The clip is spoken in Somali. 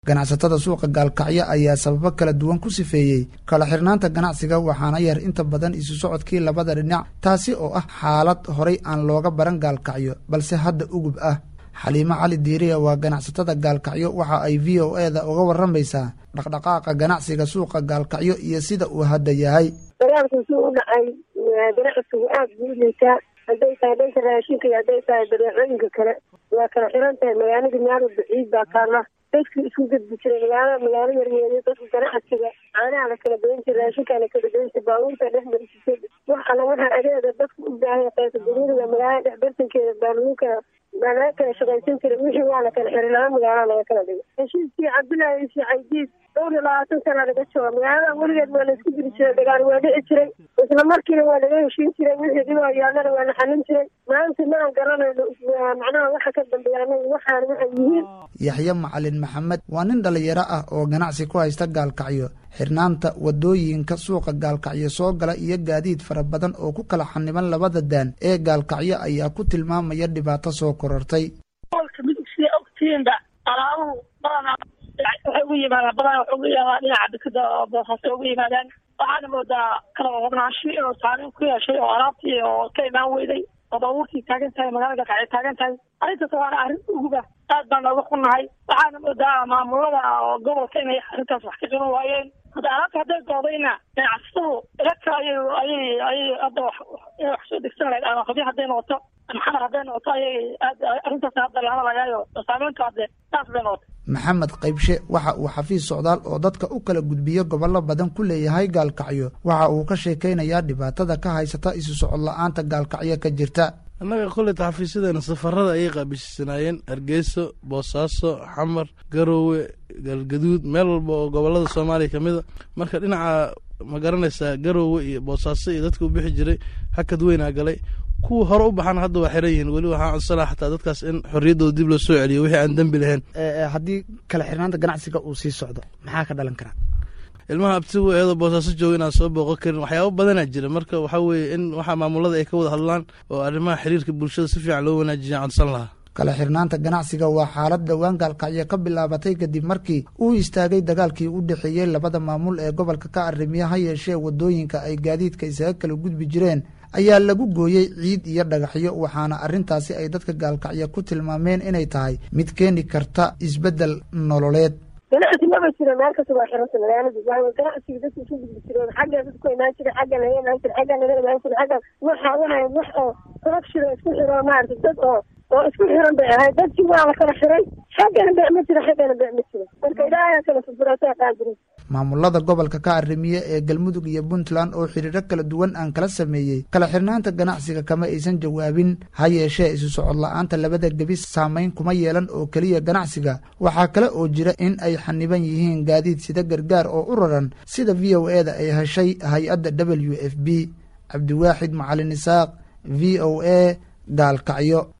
ganacsatada suuqa gaalkacyo ayaa sababo kala duwan ku sifeeyey kala xirnaanta ganacsiga waxaana yar inta badan isu socodkii labada dhinac taasi oo ah xaalad horay aan looga baran gaalkacyo balse hadda ugub ah xaliimo cali diiriya waa ganacsatada gaalkacyo waxa ay v o eda uga waramaysaa dhaqdhaqaaqa ganacsiga suuqa gaalkacyo iyo sida uu hadda yahay dagaalku suu u dhacay ganacsigu aad buu u liitaa hadday tahay dhanka raashinka iyo hadday tahay badeecooyinka kale waa kala xiran tahay magaalada meel baciid baa taalla dadkii isku gudbi jiray magaalada magaalo yaryeeriyo dadka ganacsiga caanaha la kala badan jiray raashinkaa la kala badan jiray baabuurta dhex marisisay wax alla waxaa adeega dadku u baahay qaysa duniyaga magaalada dhex bartankeeda baaluunka baa laga kala shaqaysan jiray wixii waa la kala xiray laba magaalo laga kala dhigay heshiiskii cabdullaahi isii caydiid dhowr iyo labaatan sana laga jooga magaalada weligeed waa la isku diri jiray dagaal waa dhici jiray isla markiina waa laga heshiin jiray wixii dhibaa yaallana waa la xalin jiray maanta ma aan garanayno macnaha waxa ka dambeeya anaga waxaan waxay yihiin yaxye macalin maxamed waa nin dhalinyaro ah oo ganacsi ku haysta gaalkacyo xirnaanta wadooyinka suuqa gaalkacyo soo gala iyo gaadiid fara badan oo ku kala xaniban labada daan ee gaalkacyo ayaa ku tilmaamaya dhibaato soo korortay waxay ugu yimaadaan badan waxay ugu yimaadaan dhinaca dekada oo boosaasay ugu yimaadaan waxaana moodaa kala wabnaansho inuu saameyn ku yeeshay oo alaabtii oo ka imaan weyday oo baabuurtii taagan tahay magaalada gaalkacyo taagan tahay arrintaas waana arrin uguba aad baan nooga xunnahay waxaana moodaa maamulada oo gobolka inay arrintaas wax ka qaban waayeen hadda alaabta hadday doodayna ganacsatadu ilaka ayay ayay ayay hadda wax inay wax soo degsan lahayd ama qadi hadday noqoto maxamar hadday noqoto ayay aad arrintaas hadda lama lagaayo saameyntu hadde saas bay noqotay maxamed qaybshe waxa uu xafiis socdaal oo dadka u kala gudbiyo gobollo badan ku leeyahay gaalkacyo waxa uu ka sheekaynayaa dhibaatada ka haysata isu socod la-aanta gaalkacyo ka jirta annaga kolleyta xafiisyadeena safarada ayay qaabisanaayeen hargeyso boosaaso xamar garoowe galgaduud meel walba oo gobolada soomaaliya ka mid a marka dhinaca ma garanaysaa garoowe iyo boosaaso iyo dadka u bixi jiray hakad weynaa galay kuwa hore u baxana hadda waa xiran yihiin weli waxaa codsanaa xataa dadkaas in xorriyaddooda dib loo soo celiyo wixii aan dembi lahayn haddii kala xirnaanta ganacsiga uu sii socdo maxaa ka dhalan karaa ilmaha abtigu eedoo boosaaso jooga inaan soo booqon karin waxyaaba badanaa jira marka waxaa weeye in waxaa maamulada ay ka wada hadlaan oo arrimaha xiriirka bulshada si fiican loo wanaajiya codsan lahaa kala xirnaanta ganacsiga waa xaalad dhowaan gaalkacyo ka bilaabatay kadib markii uu istaagay dagaalkii u dhexeeyey labada maamul ee gobolka ka arrimiya ha yeeshee wadooyinka ay gaadiidka isaga kala gudbi jireen ayaa lagu gooyey ciid iyo dhagaxyo waxaana arrintaasi ay dadka gaalkacyo ku tilmaameen inay tahay mid keeni karta isbeddel nololeed ganacsi maba jiro meel kasta waa xiranta magaalada waa ganacsiga dadka isu gudbi jireen xagga dadku imaan jira xagga laga imaan jira xagga laga imaan jira xagga waxa wahay wax oo corruption oo isku xiro maarata dad oo oo isku xiran bay ahayd dadkii waa la kala xiray xaggana bec ma jiro xaggana bec ma jiro marka ilaahay kala furfuraataa qaadirin maamulada gobolka ka arrimiye ee galmudug iyo puntland oo xiriiro kala duwan aan kala sameeyey kala xirnaanta ganacsiga kama aysan jawaabin ha yeeshee isu socod la-aanta labada gebi saameyn kuma yeelan oo keliya ganacsiga waxaa kale oo jira in ay xaniban yihiin gaadiid sida gargaar oo u raran sida v o e da ay heshay hay-adda w f b cabdiwaaxid macalin isaaq v o a gaalkacyo